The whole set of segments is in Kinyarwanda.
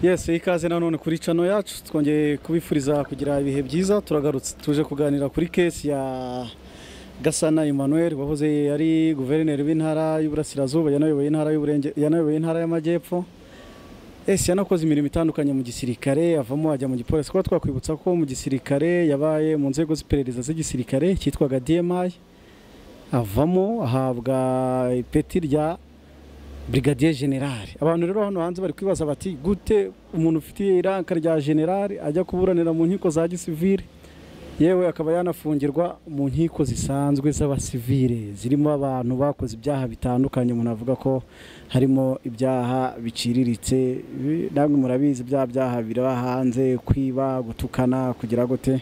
yesi ikaze nanone kuri cano yacu twongeye kubifuriza kugira ibihe byiza turagarutse tuje kuganira kuri kesi ya gasana emmanuel wahoze ari guverineri w'intara y'uburasirazuba yanayoboye intara y'uburenge yanayoboye intara y'amajyepfo ese yanakoze imirimo itandukanye mu gisirikare avamo ajya mu gipolisi kuba twakwibutsa ko mu gisirikare yabaye mu nzego z'iperereza z'igisirikare cyitwaga dmi avamo ahabwa ipeti rya brigadier general abantu rero hano hanze bari kwibaza bati gute umuntu ufite iranka rya general ajya kuburanira mu nkiko za gisivire yewe akaba yanafungirwa mu nkiko zisanzwe z'abasivire zirimo abantu bakoze ibyaha bitandukanye umuntu avuga ko harimo ibyaha biciriritse bi- namwe murabizi bya byaha biraba hanze kwiba gutukana kugira gute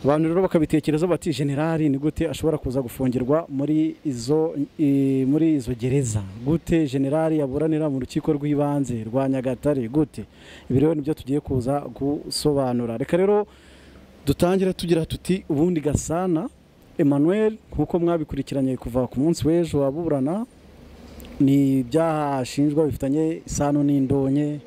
abantu rero bakabitekereza bati generali ni gute ashobora kuza gufungirwa muri izo i- muri izo gereza gute generali yaburanira mu rukiko rw'ibanze rwa nyagatare gute ibi rero nibyo tugiye kuza gusobanura reka rero dutangira tugira tuti ubundi gasana emmanuel nk'uko mwabikurikiranye kuva ku munsi w'ejo waburana ni ibyaha ashinjwa bifitanye isano n'indonke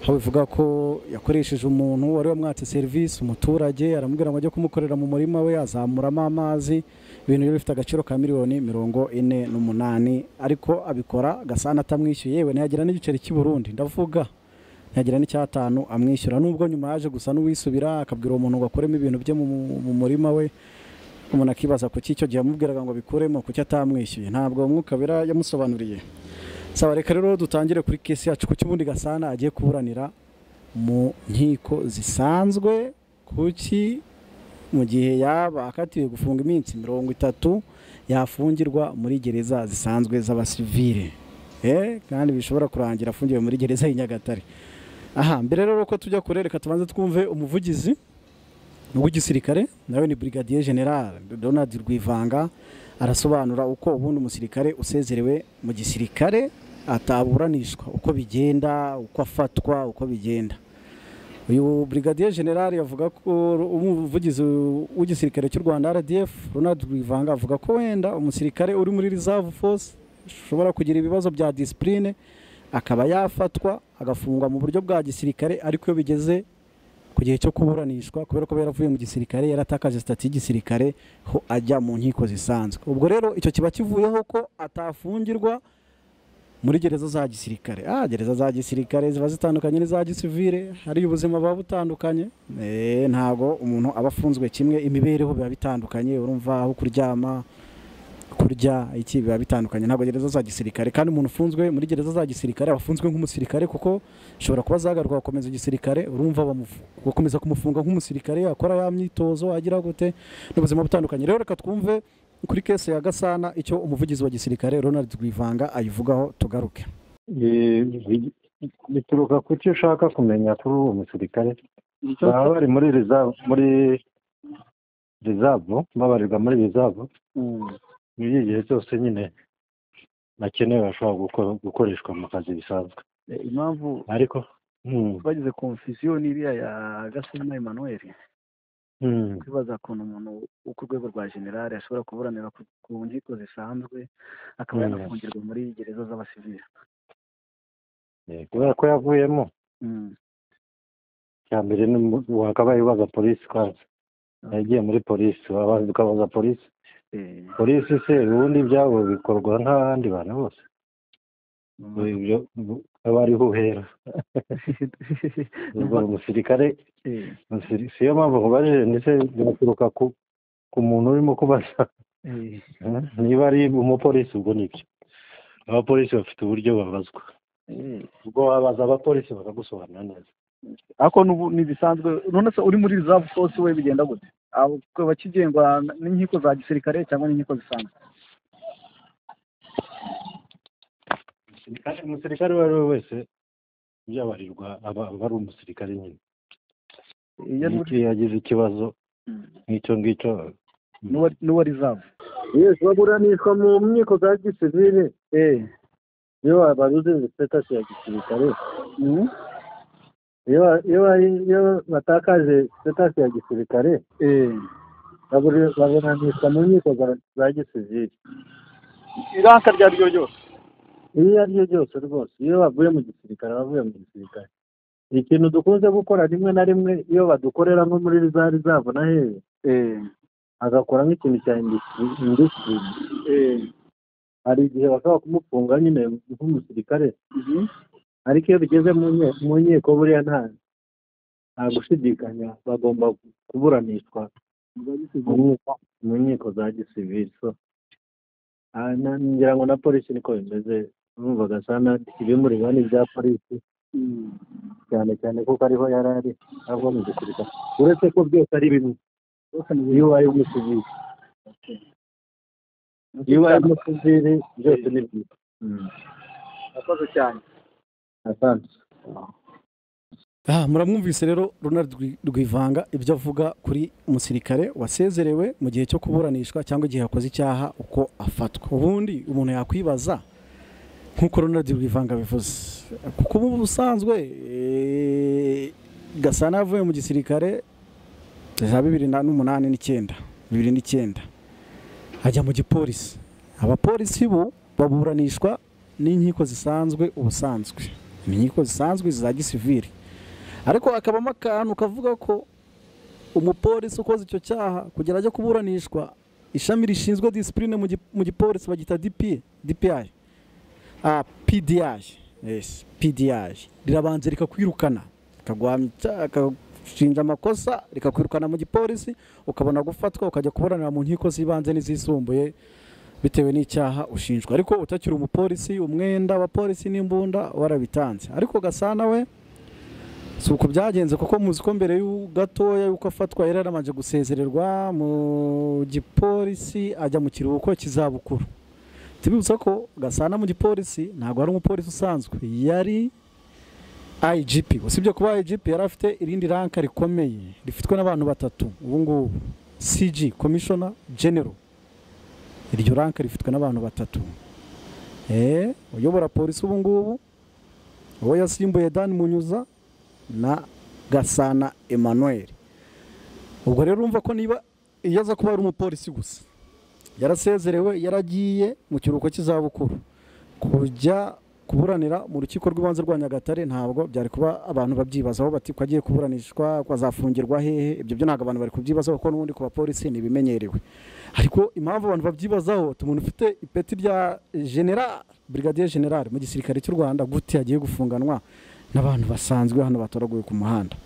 aho bivuga ko yakoresheje umuntu wari wamwatse serivisi umuturage aramubwira ngo ajye kumukorera mu murima we azamuramo amazi ibintu rero bifite agaciro ka miliyoni mirongo ine n'umunani ariko abikora gasana atamwishyuye yewe ntiyagira n'igiceri cy'i burundi ndavuga ntiyagira n'icyatanu amwishyura nubwo nyuma yaje gusa n'uwisubira akabwira uwo muntu ngo akuremo ibintu bye mu, mu murima we umuntu akibaza kuki icyo gihe yamubwiraga ngo abikuremo kuki atamwishyuye ntabwo mwukabera yamusobanuriye saba reka rero dutangire kuri kesi yacu ku kibundi gasana agiye kuburanira mu nkiko zisanzwe kuki mu gihe yaba akatiwe gufunga iminsi mirongo itatu yafungirwa muri gereza zisanzwe z'abasivire eh kandi bishobora kurangira afungiwe muri gereza y'i Nyagatare aha mbere rero ko tujya kure reka tubanze twumve umuvugizi w'igisirikare nawe ni brigadier general Donald Rwivanga arasobanura uko ubundi umusirikare usezerewe mu gisirikare ataburanishwa uko bigenda uko afatwa uko bigenda uyu brigadier general yavuga ko umuvugizi w'igisirikare cy'u rwanda rdf ronald rwivanga avuga ko wenda umusirikare uri muri reserve force ushobora kugira ibibazo bya disipurine akaba yafatwa agafungwa mu buryo bwa gisirikare ariko iyo bigeze ku gihe cyo kuburanishwa kubera ko yaravuye mu gisirikare yaratakaje sitati y'igisirikare ho ajya mu nkiko zisanzwe ubwo rero icyo kiba kivuyeho ko atafungirwa muri gereza za gisirikare ah gereza za gisirikare ziba zitandukanye n'iza gisivire hari ubuzima buba butandukanye eh ntago umuntu aba afunzwe kimwe imibereho biba bitandukanye urumva aho kuryama kurya iki biba bitandukanye ntabwo gereza za gisirikare kandi umuntu ufunzwe muri gereza za gisirikare aba afunzwe nk'umusirikare kuko ashobora kuba zagaruka agakomeza igisirikare urumva bamufu- gukomeza kumufunga nk'umusirikare yakora ya myitozo agira gute n'ubuzima butandukanye rero reka twumve kuri kese ya gasana icyo umuvugizi wa gisirikare ronald rwivanga ayivugaho tugaruke Eh, bi- bituruka ku cyo ushaka kumenya kuri uwo musirikare baba bari muri reserve muri reserve babarirwa muri reserve muri iki gihe cyose nyine bakeneye bashobora guko- gukoreshwa mu kazi bisanzwe impamvu ariko mm, bagize konfusiyo n'iriya ya gasana emmanuel mm, kwibaza ukuntu umuntu wo ku rwego rwa generale ashobora kuburanira ku- ku nkiko zisanzwe akaba Mm. yanafungirwa muri gereza z'abasivili eh, kubera ko yavuyemo Mm. cya mbere ni mu- wakabaye ubaza polisi kwanza yagiye muri polisi wabaza ukabaza polisi Eh, polisi se ubundi ibyabo bikorwa nk'abandi bantu bose mm. ibyo aba ari ho uhera ubwo umusirikare Eh, umusiri- siyo mpamvu nkubajije ndetse biraturuka ku ku muntu urimo kubaza eh, Hmm? niba ari umupolisi ubwo nibyo abapolisi bafite uburyo babazwa eh. ubwo wabaza abapolisi bakagusobanurira neza ariko n'ubu ntibisanzwe none se uri muri reserve force we bigenda gute Abo- bakaba kigengwa n'inkiko za gisirikare cyangwa n'inkiko zisanzwe Umusirikare- umusirikare uwo ari we wese yabarirwa aba aba ari umusirikare nyine iyo ari muri- iyo yagize ikibazo Mm. nk'icyo ngicyo n'uwa n'uwa reserve yesi baburanishwa mu nkiko za gisivile eh iyo babuze sitasi ya gisirikare Mm. iyo iyo iyo batakaje sitasi ya gisirikare eh baburi- baburanishwa mu nkiko za- za gisivili iranka rya ryo ryose iyo ari ryo ryose rwose iyo bavuye mu gisirikare bavuye mu gisirikare ikintu dukunze gukora rimwe na rimwe iyo badukorera nko muri za rizavu na hehe eh, agakora nk'ikintu cya industry- industry eh, hari igihe bashobora kumufunga nyine nk'umusirikare mhm, ariko iyo bigeze mu nye- mu nkiko buriya nta nta gushidikanya bagomba kuburanishwa muba mu bisize- nkiko- mu nkiko za gisivili so ah, na- ngira ngo na polisi niko bimeze urumva gasana ibimuriho ni ibya polisi mm, cyane cyane kuko ariho yari ari ava mu gisirikare uretse ko byose ari bimwe bose ni iyo ubaye umusivili bimwe. iyo ubaye umusivili byose ni byiza Murakoze cyane asante aha muramwumvise rero Ronald Rwi- Rwivanga ibyo avuga kuri umusirikare wasezerewe mu gihe cyo kuburanishwa cyangwa igihe yakoze icyaha uko afatwa ubundi umuntu yakwibaza nk'uko Ronald Rwivanga bivuze kuko ubu busanzwe eh, Gasana yavuye mu gisirikare za bibiri na- n'umunani n'icyenda bibiri n'icyenda ajya mu gipolisi abapolisi bo baburanishwa n'inkiko zisanzwe ubusanzwe ni inkiko zisanzwe za gisivili ariko hakabamo akantu kavuga ko umupolisi ukoze icyo cyaha kugira ajya kuburanishwa ishami rishinzwe disipurine mu gi- mu gipolisi bagita DPI DPI ah, PDI yes PDI rirabanza rikakwirukana rikaguhamya icyaha rikagushinja amakosa rikakwirukana mu gipolisi ukabona gufatwa ukajya kuburanira mu nkiko z'ibanze n'izisumbuye bitewe n'icyaha ushinjwa ariko utakiri umupolisi umwenda abapolisi n'imbunda warabitanze ariko gasana we si uko byagenze kuko muzi ko mbere y'u- gatoya y'uko afatwa yari yaramanje gusezererwa mu gipolisi ajya mu kiruhuko cy'izabukuru tubibutsa ko gasana mu gipolisi ntabwo ari umupolisi usanzwe yari IGP usibye kuba IGP yari afite irindi ranka rikomeye rifitwe n'abantu batatu ubu ngubu CG Commissioner General iryo ranka rifitwe n'abantu batatu eh uyobora polisi ubu ngubu uwo yasimbuye Dan Munyuza na gasana emmanuel ubwo rero urumva ko niba iyo aza kuba ari umupolisi gusa yarasezerewe yaragiye mu kiruhuko cy'izabukuru kujya kuburanira mu rukiko rw'ibanze rwa nyagatare ntabwo byari kuba abantu babyibazaho bati ko agiye kuburanishwa ko azafungirwa hehe ibyo byo ntabwo abantu bari kubyibazaho kuko n'ubundi ku bapolisi ntibimenyerewe ariko impamvu abantu babyibazaho ati umuntu ufite ipeti rya general brigadier general mu gisirikare cy'u rwanda gute yagiye gufunganwa n'abantu basanzwe hano batoraguye ku muhanda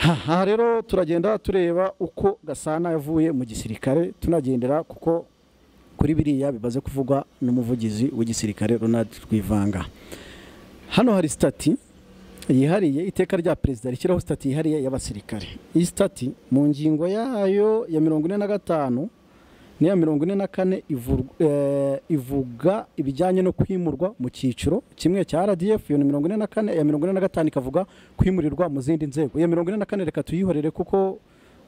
Ha- aha rero turagenda tureba uko gasana yavuye mu gisirikare tunagendera kuko kuri biriya bimaze kuvugwa n'umuvugizi w'igisirikare ronald rwivanga hano hari sitati yihariye iteka rya perezida rishyiraho sitati yihariye y'abasirikare iyi sitati mu ngingo yayo ya mirongo ine na gatanu n'iya mirongo ine na kane ivurwa- eh, ivuga ibijyanye no kwimurwa mu cyiciro kimwe cya RDF iyo ni mirongo ine na kane iya mirongo ine na gatanu ikavuga kwimurirwa mu zindi nzego iya mirongo ine na kane reka tuyihorere kuko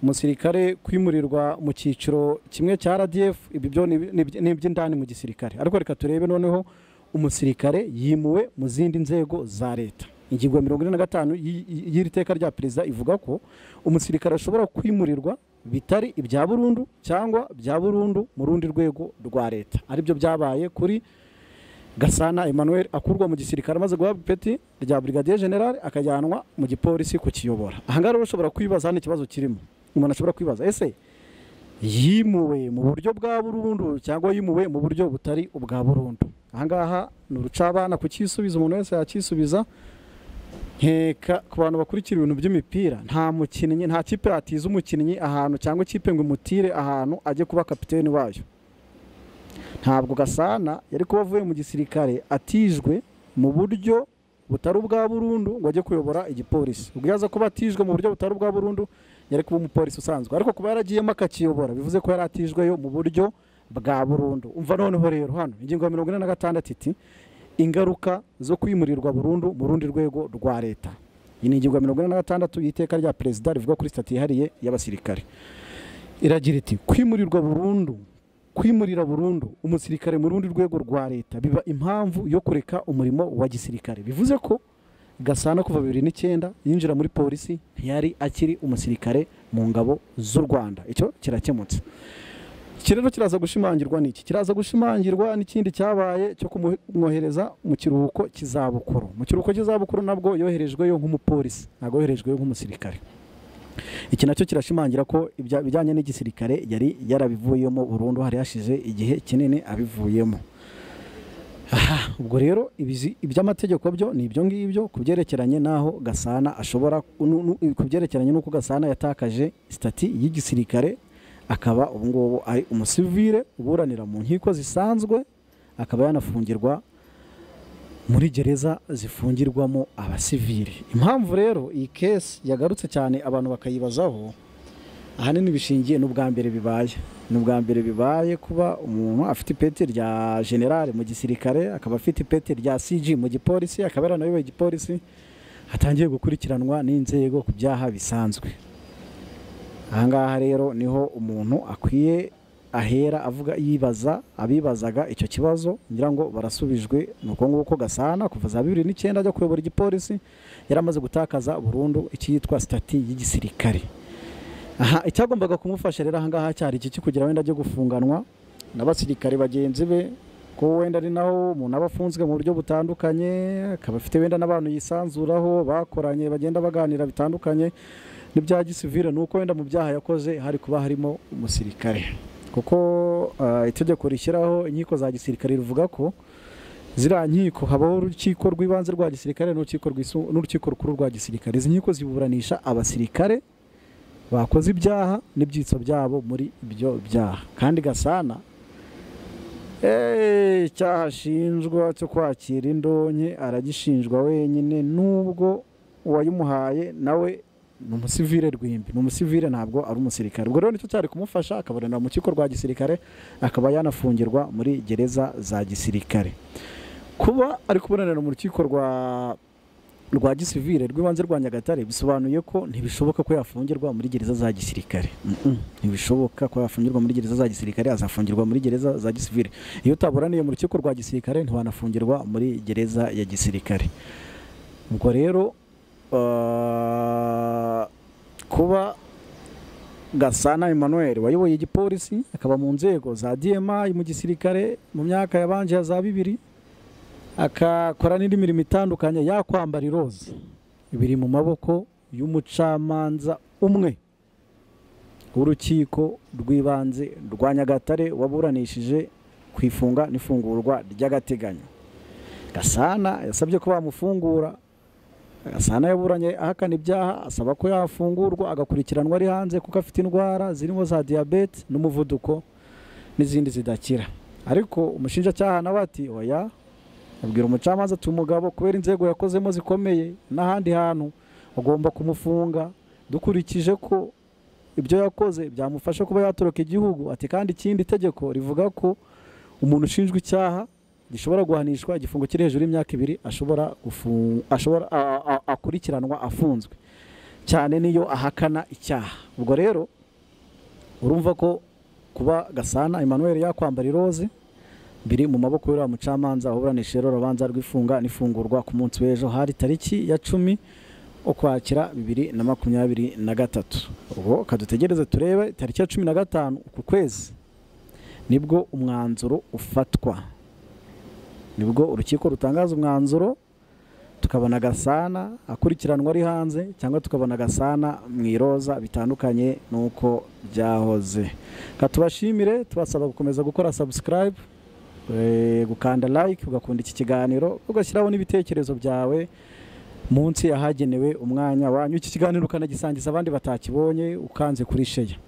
umusirikare kwimurirwa mu cyiciro kimwe cya RDF ibi byo ni- ni- ni iby'indani mu gisirikare ariko reka turebe noneho umusirikare yimuwe mu zindi nzego za leta ingingo ya mirongo ine na gatanu y'i- y'i- y'iri teka rya perezida ivuga ko umusirikare ashobora kwimurirwa bitari ibya burundu cyangwa bya burundu mu rundi rwego rwa leta aribyo byabaye kuri gasana emmanuel akurwa mu gisirikare amaze guhabwa ipeti rya brigadier general akajyanwa mu gipolisi kukiyobora ahangaha rero ushobora kwibaza hano ikibazo kirimo umuntu ashobora kwibaza ese yimuwe mu buryo bwa burundu cyangwa yimuwe mu buryo butari ubwa burundu ahangaha ni urucabana kukisubiza umuntu wese yakisubiza nkeka ku bantu bakurikira ibintu by'imipira nta mukinnyi nta kipe yatiza umukinnyi ahantu cyangwa ikipe ngo imutire ahantu ajye kuba kapiteni wayo ntabwo gasana yari kuba avuye mu gisirikare atijwe mu buryo butari ubwa burundu ngo ajye kuyobora igipolisi ubwo yaza kuba atijwe mu buryo butari ubwa burundu yari kuba umupolisi usanzwe ariko kuba yaragiyemo akakiyobora bivuze ko yari atijweyo mu buryo bwa burundu umva noneho rero hano ingingo ya mirongo ine na gatandatu iti ingaruka zo kwimurirwa burundu mu rundi rwego rwa leta iyi ni ingingo ya mirongo ine na gatandatu y'iteka rya perezida rivuga kuri sitati yihariye y'abasirikare iragira iti kwimurirwa burundu kwimurira burundu umusirikare mu rundi rwego rwa leta biba impamvu yo kureka umurimo wa gisirikare bivuze ko gasana kuva bibiri n'icyenda yinjira muri polisi ntiyari akiri umusirikare mu ngabo z'u rwanda icyo kirakemutse iki rero kiraza gushimangirwa n'iki kiraza gushimangirwa n'ikindi cyabaye cyo kumwohereza mu kiruhuko cy'izabukuru mu kiruhuko cy'izabukuru nabwo yoherejweyo nk'umupolisi ntabwo yoherejweyo nk'umusirikare iki nacyo kirashimangira ko ibya- ibijyanye n'igisirikare yari yarabivuyemo burundu hari hashize igihe kinini abivuyemo Aha, ubwo rero ibizi- iby'amategeko byo ni ibyo ngibyo ku byerekeranye n'aho gasana ashobora nu- nu- ku byerekeranye n'uko gasana yatakaje sitati y'igisirikare akaba ubu ngubu ari umusivire uburanira mu nkiko zisanzwe akaba yanafungirwa muri gereza zifungirwamo abasivili impamvu rero iyi kesi yagarutse cyane abantu bakayibazaho ahanini bishingiye n'ubwa mbere bibaye ni ubwa mbere bibaye kuba umuntu afite ipeti rya generale mu gisirikare akaba afite ipeti rya cg mu gipolisi akaba yaranayoboye igipolisi atangiye gukurikiranwa n'inzego ku byaha bisanzwe ahangaha rero niho umuntu akwiye ahera avuga yibaza abibazaga icyo kibazo ngira ngo barasubijwe ni uko nguko gasana kuva za bibiri n'icyenda ajya kuyobora igipolisi yari amaze gutakaza burundu icyitwa sitati y'igisirikare aha icyagombaga kumufasha rero ahangaha cyari iki kugira wenda ajye gufunganwa n'abasirikare bagenzi be ko wenda ari naho umuntu aba afunzwe mu buryo butandukanye akaba afite wenda n'abantu yisanzuraho bakoranye bagenda baganira bitandukanye n'ibya gisivire ni uko wenda mu byaha yakoze hari kuba harimo umusirikare kuko ah, itegeko rishyiraho inkiko za gisirikare rivuga ko ziriya nkiko habaho urukiko rw'ibanze rwa gisirikare n'urukiko rwisu- n'urukiko rukuru rwa gisirikare izi nkiko ziburanisha abasirikare bakoze ibyaha n'ibyitso byabo muri ibyo byaha kandi gasana eh, icyaha ashinjwa cyo kwakira indonke aragishinjwa wenyine nubwo uwayimuhaye nawe ni umusivire rwimbi ni umusivire ntabwo ari umusirikare ubwo rero nicyo cyari kumufasha akaburanira mu kigo rwa gisirikare akaba yanafungirwa muri gereza za gisirikare kuba ari kuburanira mu rukiko rwa rwa gisivile rw'ibanze rwa nyagatare bisobanuye ko ntibishoboka ko yafungirwa muri gereza za gisirikare Mm-mm. ntibishoboka ko yafungirwa muri gereza za gisirikare azafungirwa muri gereza za gisivile iyo utaburaniye mu rukiko rwa gisirikare ntiwanafungirwa muri gereza ya gisirikare ubwo rero ah, kuba gasana emmanuel wayoboye igipolisi akaba mu nzego za dma mu gisirikare mu myaka yabanje ya za bibiri akakora n'indi mirimo itandukanye yakwambara iroza biri mu maboko y'umucamanza umwe w'urukiko rw'ibanze rwa nyagatare waburanishije ku ifunga n'ifungurwa ry'agateganyo gasana yasabye ko bamufungura gasana yaburanye ahakana ibyaha asaba ko yafungurwa agakurikiranwa ari hanze kuko afite indwara zirimo za diyabete n'umuvuduko n'izindi zidakira ariko umushinjacyaha nawe ati oya abwira umucamanza ati umugabo kubera inzego yakozemo zikomeye n'ahandi hantu agomba kumufunga dukurikije ko ibyo yakoze byamufasha kuba yatoroka igihugu ati kandi ikindi itegeko rivuga ko umuntu ushinjwa icyaha gishobora guhanishwa igifungo kiri hejuru y'imyaka ibiri ashobora gufu- ashobora a- a- akurikiranwa afunzwe cyane niyo ahakana icyaha ubwo rero urumva ko kuba gasana emmanuel yakwambara iroze biri mu maboko y'uriya mucamanza waburanisha rero urubanza rw'ifunga n'ifungurwa ku munsi w'ejo hari tariki ya cumi ukwakira bibiri na makumyabiri na gatatu ubwo kadutegereze turebe tariki ya cumi na gatanu uku kwezi nibwo umwanzuro ufatwa nibwo urukiko rutangaza umwanzuro tukabona gasana akurikiranwa ari hanze cyangwa tukabona gasana mu iroza bitandukanye n'uko byahoze katubashimire tubasaba gukomeza gukora subscribe Eh, gukanda like ugakunda iki kiganiro ugashyiraho n'ibitekerezo byawe munsi ahagenewe umwanya wanyu iki kiganiro ukanagisangiza abandi batakibonye ukanze kuri sheya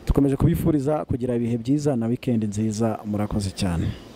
dukomeje kubifuriza kugira ibihe byiza na wikendi nziza murakoze cyane